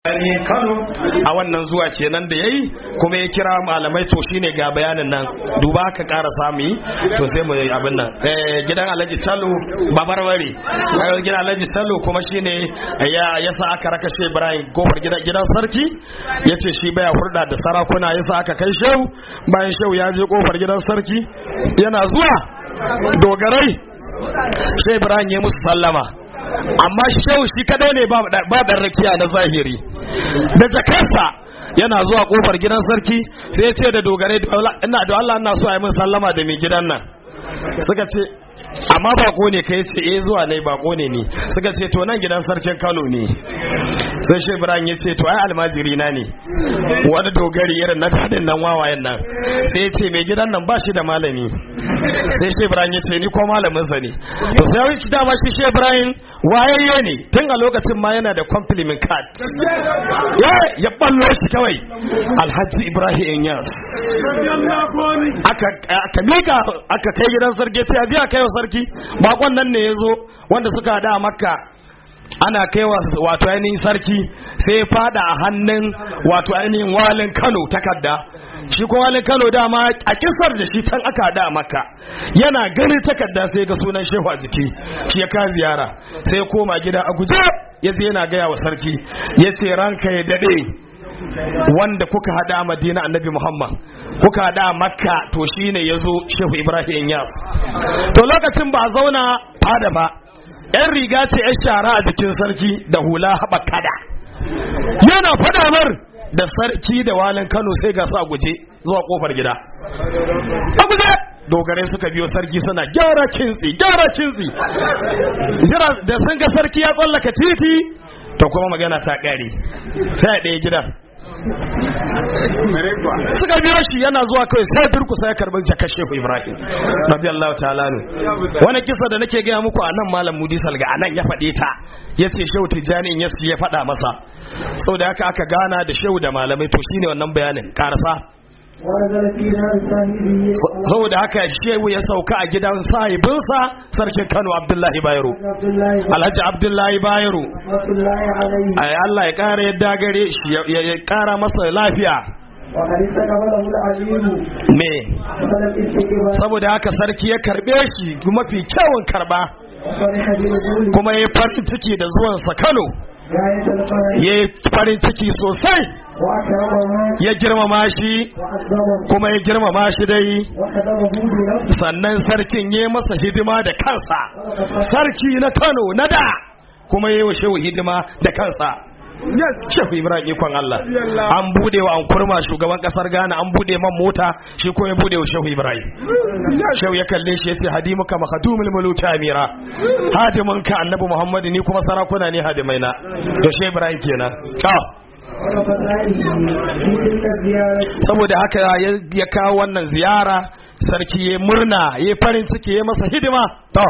ne Kano a wannan zuwa kenan da yayi kuma ya kira malamai to shine ga bayanin nan duba ka ƙara samu yi to sai mu yi abin nan eh gidan Alhaji Tallo Babarware eh gidan Alhaji Tallo kuma shine ya yasa aka raka Shehu Ibrahim gofar gidan gidan sarki yace shi baya hurda da sarakuna yasa aka kai Shehu bayan Shehu ya je kofar gidan sarki yana zuwa dogarai Shehu Ibrahim ya musu sallama amma shehu shi kadai ne ba dan rakiya na zahiri da jakarsa yana zuwa kofar gidan sarki sai ya ce da dogare ina da Allah ina so a yi min sallama da mai gidan nan suka ce amma bako ne kai ce eh zuwa ne bako ne ni suka ce to nan gidan sarkin Kano ne sai shi Ibrahim ya ce to ai almajiri na ne wani dogari irin na dadin nan wawayen nan sai ya ce mai gidan nan ba shi da malami sai shi Ibrahim ya ce ni ko malamin sa ne to sai ya dama shi shi Ibrahim wayayye ne tun a lokacin ma yana da compliment card ya ya ballo shi kawai Alhaji Ibrahim Inyas aka aka mika aka kai gidan sarki ce aje a kai wa sarki bakon nan ne yazo wanda suka da makka ana kaiwa wato ainihin sarki sai ya fada a hannun wato ainihin walin Kano takarda shi ko walin Kano dama a kisar da shi can aka da maka yana gani takarda sai ga sunan shehu a jiki shi ya ka ziyara sai ya koma gida a guje ya je yana gaya wa sarki ya ce ranka ya dade wanda kuka hada a madina annabi muhammad kuka hada a makka to shine ya zo shehu ibrahim yas to lokacin ba a zauna fada ba yan riga ce yan shara a jikin sarki da hula haɓa kada yana faɗa mar da sarki da walin kano sai ga sa guje zuwa kofar gida a guje dogarai suka biyo sarki suna gyara kintsi gyara kintsi jira da sun ga sarki ya tsallaka titi to kuma magana ta ƙare sai a ɗaya gidan suka biyo shi yana zuwa kawai sai durkusa ya karɓi jakar shehu ibrahim radiyallahu ta'ala ne wani kisa da nake gaya muku a nan malam mudi salga a nan ya faɗe ta ya ce shehu tijjani in ya faɗa masa sau da haka aka gana da shehu da malamai to shine wannan bayanin karasa saboda haka shehu ya sauka a gidan sahibinsa sarkin kano abdullahi bayero alhaji abdullahi bayero ay Allah ya kara yadda gare shi ya kara masa lafiya me saboda haka sarki ya karbe shi mafi kyawun karba kuma ya farin ciki da zuwansa kano ya yi farin ciki sosai ya girmama shi kuma ya girmama shi dai sannan sarkin ya masa hidima da kansa sarki na kano na da kuma ya yi wa shehu hidima da kansa yes shehu ibrahim ikon Allah an bude wa an kurma shugaban kasar Ghana an bude man mota shi ko ya bude wa shehu ibrahim shehu ya kalle shi yace hadimuka makhadumul muluki amira hadimin ka annabi muhammad ni kuma sarakuna ne hadimai na to shehu ibrahim kenan ciao saboda haka ya kawo wannan ziyara sarki ya murna ya farin ciki ya masa hidima to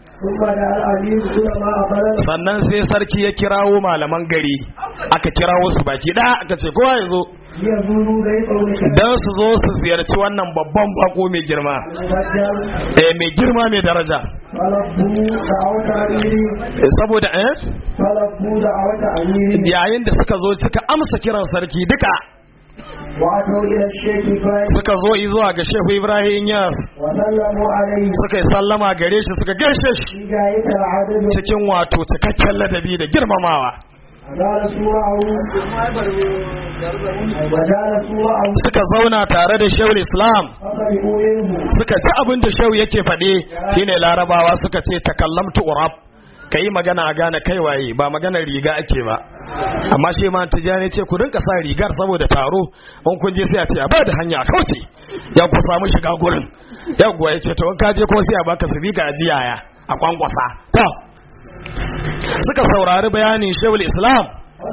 sannan sai sarki ya kirawo malaman gari aka kirawo su baki da aka ce kowa ya zo don su zo su ziyarci wannan babban bako mai girma eh mai girma mai daraja saboda eh yayin da suka zo suka amsa kiran sarki duka suka zo zuwa ga shehu ibrahim ya suka yi sallama gare shi suka gaishe shi cikin wato cikakken ladabi da girmamawa suka zauna tare da shehu islam suka ji abin da shehu yake faɗe shine larabawa suka ce takallamtu urab ka yi magana a gane kai waye ba maganar riga ake ba amma shi ma tijani ce ku rinka sa rigar saboda taro in kun je sai a ce a bada hanya a kauce ya ku samu shiga gurin yawwa ya ce to in ka je ko sai a baka su biga ajiyaya a kwankwasa to suka saurari bayanin shehul islam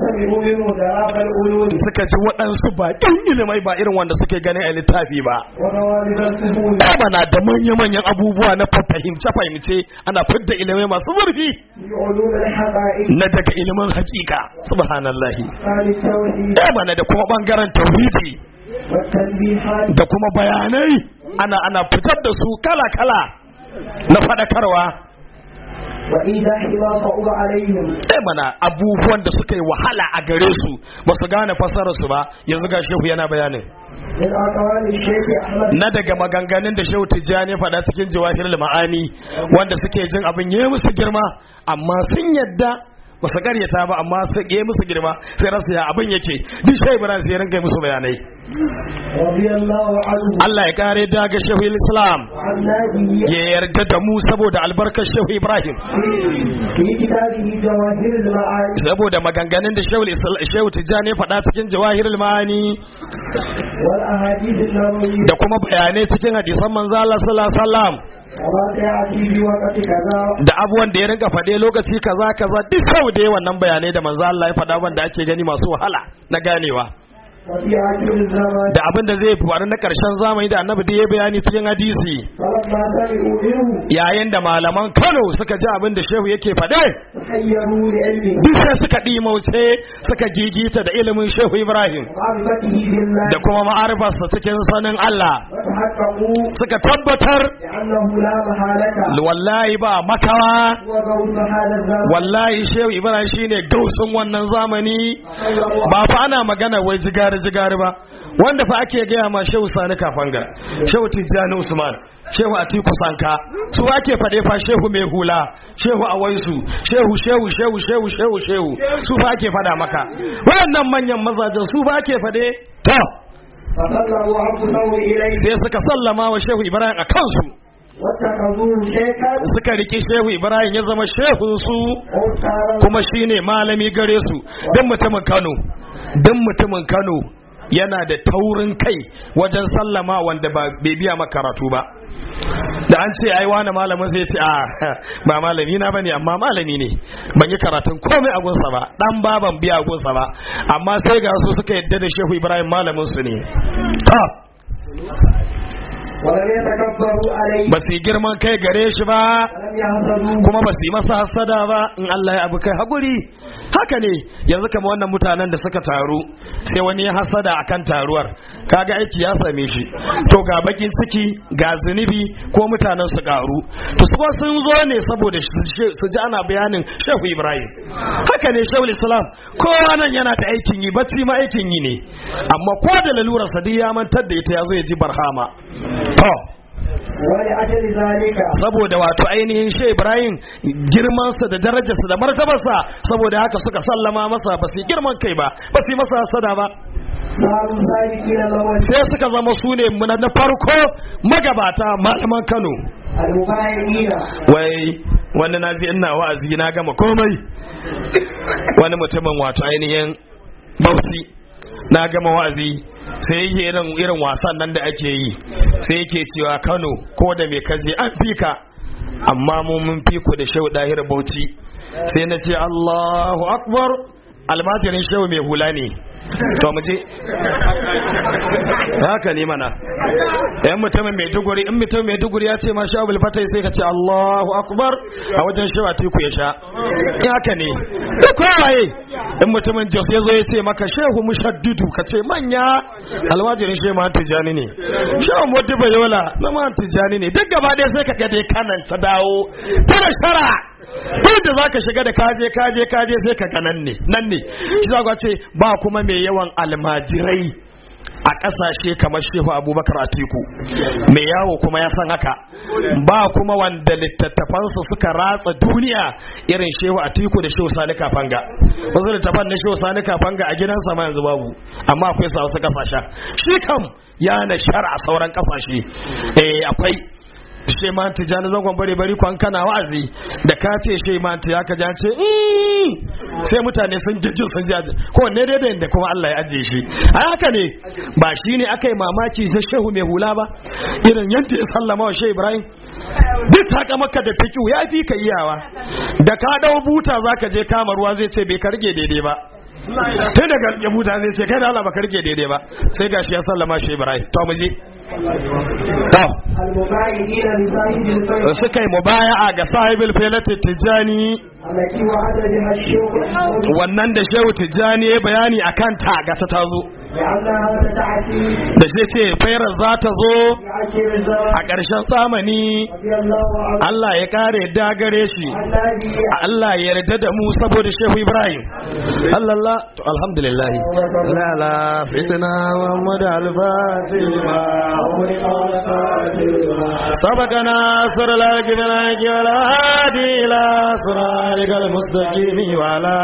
suka ji waɗansu baƙin ilimai ba irin wanda suke gani a littafi ba ba na da manya-manyan abubuwa na fahimce-fahimce ana fidda ilimai masu zurfi na daga ilimin hakika subhanallahi ba na da kuma ɓangaren tauhidi da kuma bayanai ana ana fitar da su kala-kala na faɗakarwa وإيضاح ما صعب عليهم sai mana abubuwan da suka yi wahala a gare su ba su gane fassarar su ba yanzu ga shehu yana bayanin من أقوال الشيخ أحمد na daga maganganun da shehu tijjani faɗa cikin jawahir ma'ani wanda suke jin abin yi musu girma amma sun yadda ba su karyata ba amma su yi musu girma sai rasu ya abin yake duk shehu ibrahim sai rinka musu bayanai رضي الله عنه Allah ya kare daga shehu islam وعن نادي ya yarda da mu saboda albarkar shehu ibrahim في كتابه جواهر المعاني saboda maganganun da shehu Isla- shehu tijjani ya faɗa cikin jawahir ma'ani والأحاديث النبوية da kuma bayanai cikin hadisan manzo Allah sallallahu alaihi wasallam وما سيأتي في وقت كذا da abubuwan da ya rinka faɗe lokaci kaza kaza duk sau da wannan bayanai da manzo Allah ya faɗa wanda ake gani masu wahala na ganewa وفي آخر الزمان da abin da zai faru na ƙarshen zamani da annabi da ya bayani cikin hadisi فلما سمعوا منه yayin da malaman Kano suka ji abin da shehu yake faɗe تحيروا لعلمه duk sai suka ɗimauce suka gigita da ilimin shehu Ibrahim ومعرفته بالله da kuma ma'arifarsa cikin sanin Allah وتحققوا suka tabbatar لأنه لا محالة wallahi ba makawa هو قول هذا الزمان wallahi shehu Ibrahim shine gausun wannan zamani ba fa ana magana wai jigari jigari ba wanda fa ake gaya ma shehu sani kafanga shehu tijjani usman shehu atiku sanka su ake faɗe fa shehu mai hula shehu awaisu shehu shehu shehu shehu shehu shehu su fa ake faɗa maka waɗannan manyan mazajen su fa ake faɗe to فصلوا أنفسهم إليه sai suka sallama wa shehu ibrahim a kansu واتخذوه شيخا suka riki shehu ibrahim ya zama shehun su وأستاذا kuma shine malami gare su don mutumin Kano don mutumin Kano yana da taurin kai wajen sallama wanda ba bai biya maka karatu ba da an ce ai wani malamin sai ce a ba malami na bane amma malami ne ban yi karatun komai a gunsa ba dan ba ban biya a gunsa ba amma sai ga su suka yadda da Shehu Ibrahim malamin su ne ta ولم يتكبروا عليه ba su yi girman kai gare shi ba ولم يحسدوه kuma ba su yi masa hasada ba in Allah ya abu kai haguri haka ne yanzu kama wannan mutanen da suka taru sai wani ya hasada akan taruwar kaga aiki ya same shi to ga bakin ciki ga zunubi ko mutanen su karu to su kuma sun zo ne saboda su ji ana bayanin Shehu Ibrahim haka ne Shehu Islam kowa nan yana da aikin yi bacci ma aikin yi ne amma ko da lalurar sa duk ya mantar da ita yazo ya ji barhama to ولأجل ذلك saboda wato ainihin shi Ibrahim girmansa da darajarsa da martabarsa saboda haka suka sallama masa ba su yi girman kai ba ba su yi masa hasada ba صاروا سالكين الأول sai suka zama su ne muna na farko magabata malaman Kano المبايعين wai wani na ji ina wa'azi na gama komai wani mutumin wato ainihin bausi na gama wa'azi sai yake irin irin wasan nan da ake yi sai yake cewa Kano ko da me kaje an fika amma mu mun fi ku da shehu dahir bauchi sai na ce Allahu akbar almajirin shehu mai hula ne to mu je haka ne mana yan mutumin mai duguri in mutum mai duguri ya ce ma sha abul fatai sai ka ce Allahu akbar a wajen shewa tiku ya sha haka ne da kowaye in mutumin jos ya zo ya ce maka shehu mushaddidu ka ce manya alwajirin shehu ma tijani ne shehu modi bayola na ma tijani ne duk gaba ɗaya sai ka ga dai kanan ta dawo tana shara duk da zaka shiga da kaje kaje kaje sai ka ga nan ne nan ne shi za ce ba kuma mai yawan almajirai a ƙasashe kamar shehu abubakar atiku mai yawo kuma ya san haka ba kuma wanda littattafansa suka ratsa duniya irin shehu atiku da shehu sani kafanga wasu littattafan na shehu sani kafanga a gidansa ma yanzu babu amma akwai sa wasu ƙasashen shi kam ya na shara a sauran ƙasashe eh akwai sheman tijani zangon bare bari kwan kana wa'azi da ka ce sheman ya ka ja ce sai mutane sun jijjin sun ji ko ne daidai da kuma Allah ya ajiye shi a haka ne ba shi ne aka yi mamaki na shehu mai hula ba irin yadda ya sallama wa shehu ibrahim duk taka maka da fikiu ya fi ka iyawa da ka dau buta zaka je kama ruwa zai ce bai karge daidai ba tun daga ya buta zai ce kai da Allah ba karge daidai ba sai gashi ya sallama shehu ibrahim to mu je to المبايعين لصاحب الفيض suka yi mubaya'a ga sahibul filatin tijjani التي وعد بها الشيخ محمود wannan da shehu tijjani ya bayani a kanta ga ta tazo لأنها ستأتي da zai ce fairar za ta zo في آخر الزمان a ƙarshen zamani رضي الله عنه Allah ya kare yadda gare shi عن أبي Allah ya yarda da mu saboda Shehu Ibrahim Allah to alhamdulillah la la sayyidina Muhammad al-Fatima سبقنا سر لك بلاك ولا هادي إلى صراطك المستقيم وعلى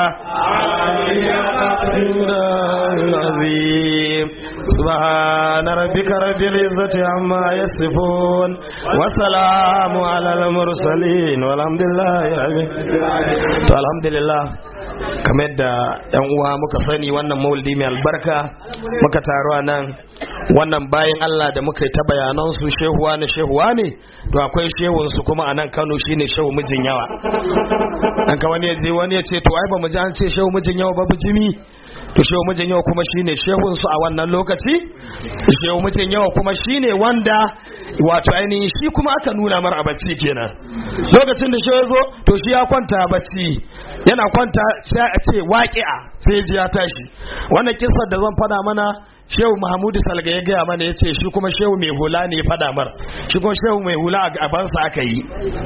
العظيم سبحان ربك رب العزة عما يصفون وسلام على المرسلين والحمد لله رب to alhamdulillah kamar yadda yan uwa muka sani wannan maulidi mai albarka muka taru a nan wannan bayan Allah da muka yi ta bayanan su shehuwa ne shehuwa ne to akwai shehun su kuma a nan Kano shine shehu mijin yawa dan ka wani ya je wani ya ce to ai ba mu ji an ce shehu mijin yawa ba bijimi to shehu mijin yawa kuma shine shehun su a wannan lokaci shehu mijin yawa kuma shine wanda wato ainihin shi kuma aka nuna mar a bacci kenan lokacin da shehu ya zo to shi ya kwanta a bacci yana kwanta sai a ce waƙi'a sai ji ya tashi wannan kissar da zan fada mana shehu mahamudu salga ya gaya mana ya ce shi kuma shehu mai hula ne ya fada mar shi kuma shehu mai hula a gabansa aka yi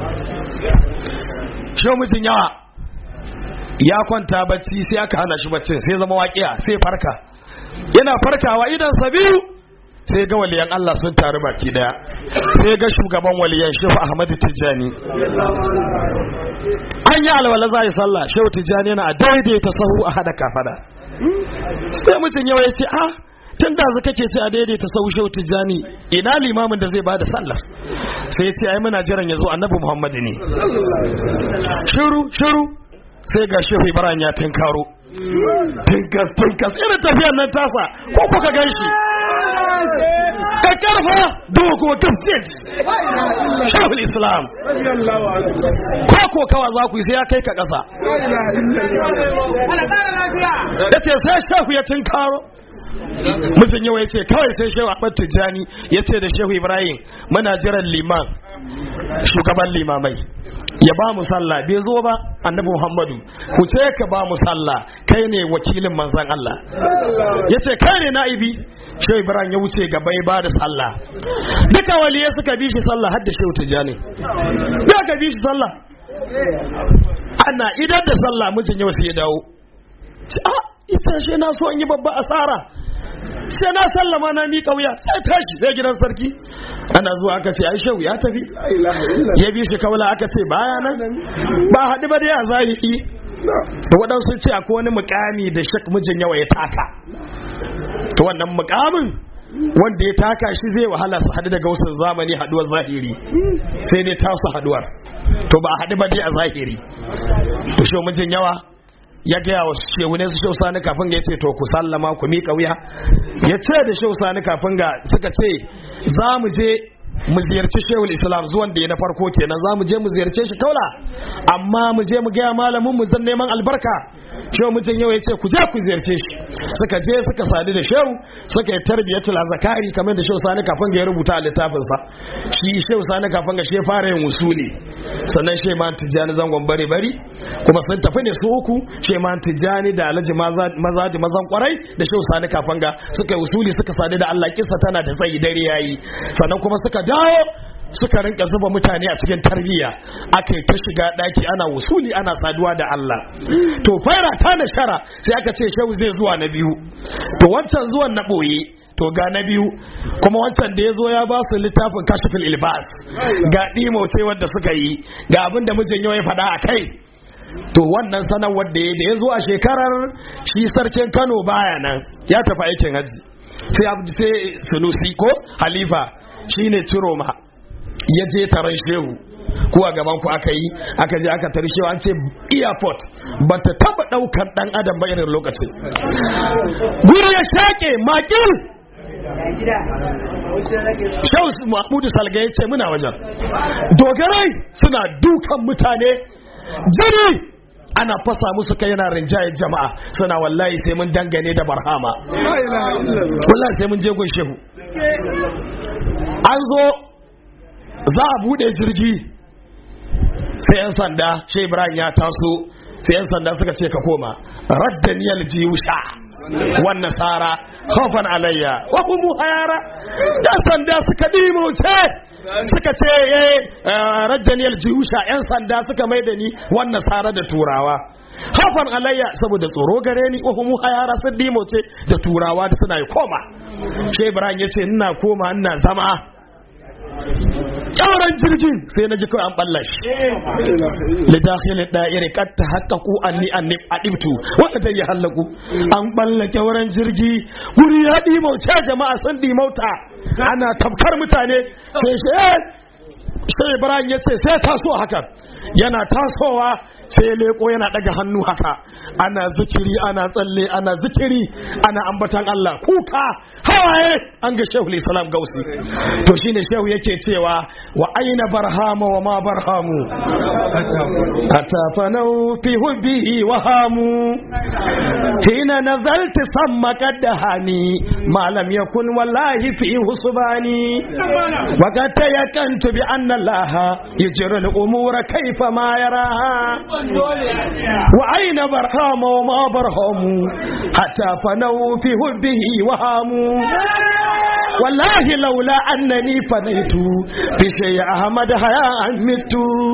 shehu mijin yawa ya kwanta bacci sai aka hana shi baccin sai zama waƙiya sai farka yana farkawa idan biyu sai ga waliyan Allah sun taru baki daya sai ga shugaban waliyan shehu Ahmadu Tijjani an yi alwala za a yi sallah shehu Tijjani yana daidaita sahu a hada kafada sai mutum yawa ya ce ah tun da zaka kake ce a daidaita sahu shehu Tijjani ina limamin da zai bada sallah sai ya ce ai muna jiran ya zo annabi Muhammadu ne shiru shiru sai ga shehu Ibrahim ya tinkaro tinkas tinkas irin tafiyar nan tasa ko kuka gan shi ka karfa dogo tafsir shehul islam ko ko kawa za ku yi sai ya kai ka ƙasa ya ce sai shehu ya tinkaro mutum yawa ya ce kawai sai shehu ahmad tijjani ya ce da shehu ibrahim muna jiran liman shugaban limamai ya ba mu sallah bai zo ba annabi muhammadu ku ce ka ba mu sallah kai ne wakilin manzan allah ya ce kai ne na'ibi shehu ibrahim ya wuce gaba ya ba da sallah duka waliyai suka bi shi sallah har da shehu tijjani ya ka bi shi sallah ana idan da sallah mijin yau sai ya dawo ce a ita shi na so in yi babba asara sai na sallama na miƙa wuya sai tashi sai gidan sarki ana zuwa aka ce ai shehu ya tafi ya bi shi kaula aka ce baya nan ba haɗu ba dai a zahiri da waɗansu ce akwai wani mukami da shak mijin yawa ya taka to wannan mukamin wanda ya taka shi zai wahala su haɗu daga wasu zamani haɗuwar zahiri sai dai tasu haɗuwar to ba a haɗu ba dai a zahiri to shi mijin yawa ya gaya wa shehu ne su shehu sani kafin ga ya ce to ku sallama ku miƙa wuya ya ce da shehu sani kafin ga suka ce za mu je mu ziyarci shehul islam zuwan da ya na farko kenan za mu je mu ziyarce shi kaula amma mu je mu gaya malamin mu zan neman albarka shehu mutum yau ya ce ku je ku ziyarce shi suka je suka sadu da shehu suka yi tarbiyatul zakari kamar da shehu sani kafin ga ya rubuta a littafinsa shi shehu sani kafin ga shi fara yin usuli sannan shehu man tijjani zangon bare bari kuma sun tafi ne su uku shehu man tijjani da alhaji maza da mazan kwarai da shehu sani kafin ga suka yi usuli suka sadu da Allah kissa tana da tsayi dare yayi sannan kuma suka dawo suka rinka zuba mutane a cikin tarbiyya aka yi ta shiga daki ana wusuli ana saduwa da Allah to faira ta da shara sai aka ce shehu zai zuwa na biyu to wancan zuwan na boye to ga na biyu kuma wancan da ya zo ya ba su littafin kashifin ilbas ga ɗimo sai wadda suka yi ga abin da mijin yau ya faɗa a kai to wannan sanarwar da ya da ya zo a shekarar shi sarkin kano baya nan ya tafi aikin hajji sai sai sunusi ko halifa shine ciroma ya je taron shehu ko a gaban ku aka yi aka je aka tari shehu an ce airport ba ta taba daukar dan adam ba irin lokacin guri ya shake makil shehu mahmudu salga ya ce muna wajen dogarai suna dukan mutane jini ana fasa musu kai yana rinjayen jama'a suna wallahi sai mun dangane da barhama wallahi sai mun je gun shehu an zo za a bude jirgi sai yan sanda shi ibrahim ya taso sai yan sanda suka ce ka koma raddaniyal jiyusha wan nasara khawfan alayya wa hum hayara da sanda suka dimo ce suka ce eh raddani aljiyusha yan sanda suka mai da ni wan nasara da turawa hafan alayya saboda tsoro gare ni wa hum hayara sun dimo ce da turawa da suna yi koma shi ibrahim yace ina koma ina zama kyauran jirgin sai na ji kawai an balla shi da dakhil da'iri qad tahaqqaqu anni anni adibtu wanda ta yi hallaku an balla kyauran jirgi guri ya dimo ce jama'a sun dimauta ana tabkar mutane sai shi sai ibrahim ya ce sai taso haka yana tasowa sai leko yana daga hannu haka ana zikiri ana tsalle ana zikiri ana ambatan Allah kuka hawaye an ga shehu islam gausi to shine shehu yake cewa wa aina barhama wa ma barhamu atafanau fi hubbihi wa hamu hina nazalti samma qaddahani ma lam yakun wallahi fi husbani wa qad tayakantu bi anna Allah yajri al-umura kayfa ma yaraha وأين برهام وما برهام حتى فنوا في هبه وهاموا والله لولا أنني فنيت في شيء أحمد هيا مت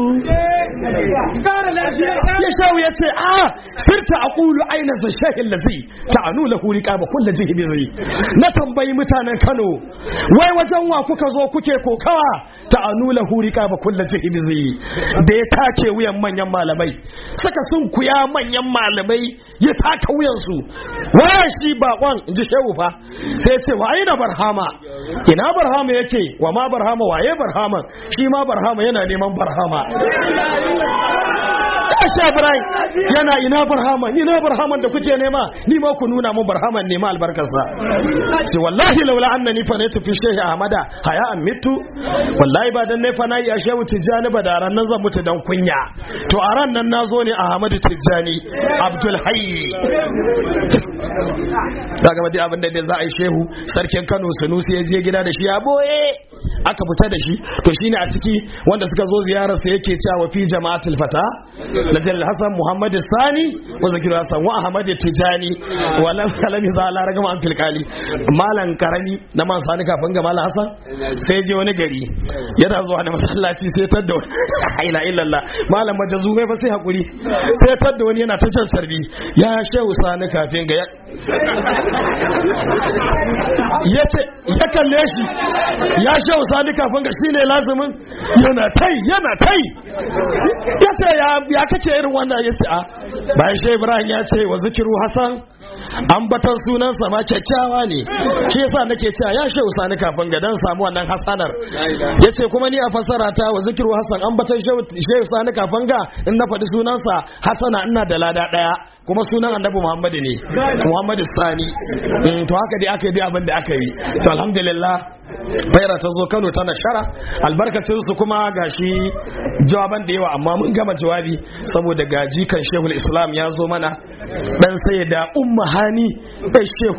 ya shawo ya ce a sirta a ƙulu aina zashahin lazi ta anu lahu riƙa ba kulla jihibi zai na tambayi mutanen kano wai wajen wa kuka zo kuke kokawa ta anu lahu riƙa ba kulla jihibi zai da ya take wuyan manyan malamai suka sun kuya manyan malamai ya taka wuyansu waya shi bakon in ji shehu fa sai ce wa aina barhama ina barhama yake wa ma barhama waye barhama shi ma barhama yana neman barhama Asha Ibrahim yana ina barhama ina barhaman da kuke nema ni ma ku nuna mun barhaman nema albarkarsa ce wallahi laula annani fa ne tafi shehi Ahmada haya an mitu wallahi ba dan ne fa nayi a shehu Tijjani ba da ran nan zan mutu dan kunya to a ran nan nazo ne Ahmadu Tijjani Abdul Hayy daga ba abin da za a yi shehu sarkin Kano Sanusi ya je gida da shi ya boye aka fita da shi to shine a ciki wanda suka zo ziyarar sa yake cewa fi jama'atul fata najal hasan muhammad sani wa zakiru hasan wa ahmad tijani wa lam kalami za la ragama an filkali malan karami na man sani kafin ga malan hasan sai je wani gari yana zuwa da masallaci sai tadda wani ila illallah malam majazu mai fa sai hakuri sai tadda wani yana ta jan sarbi ya shehu sani kafin ga yace ya kalle shi ya shehu sani kafin ga shine lazimin yana tai yana tai yace ya ya kace irin wannan yace a bayan shehu ibrahim ya ce wa zikiru hasan ambatan sunansa ma kyakkyawa ne shi yasa nake cewa ya shehu sani kafin ga dan samu wannan hasanar yace kuma ni a fassara ta wa zikiru hasan ambatan shehu sani kafin ga in na faɗi sunansa hasana ina da lada daya kuma sunan annabi muhammadu ne muhammadu sani to haka dai aka yi dai abin da aka yi to alhamdulillah faira ta zo kano tana shara albarkacin su kuma gashi jawaban da yawa amma mun gama jawabi saboda gaji kan shehul islam ya zo mana dan sai da umma hani dan shehu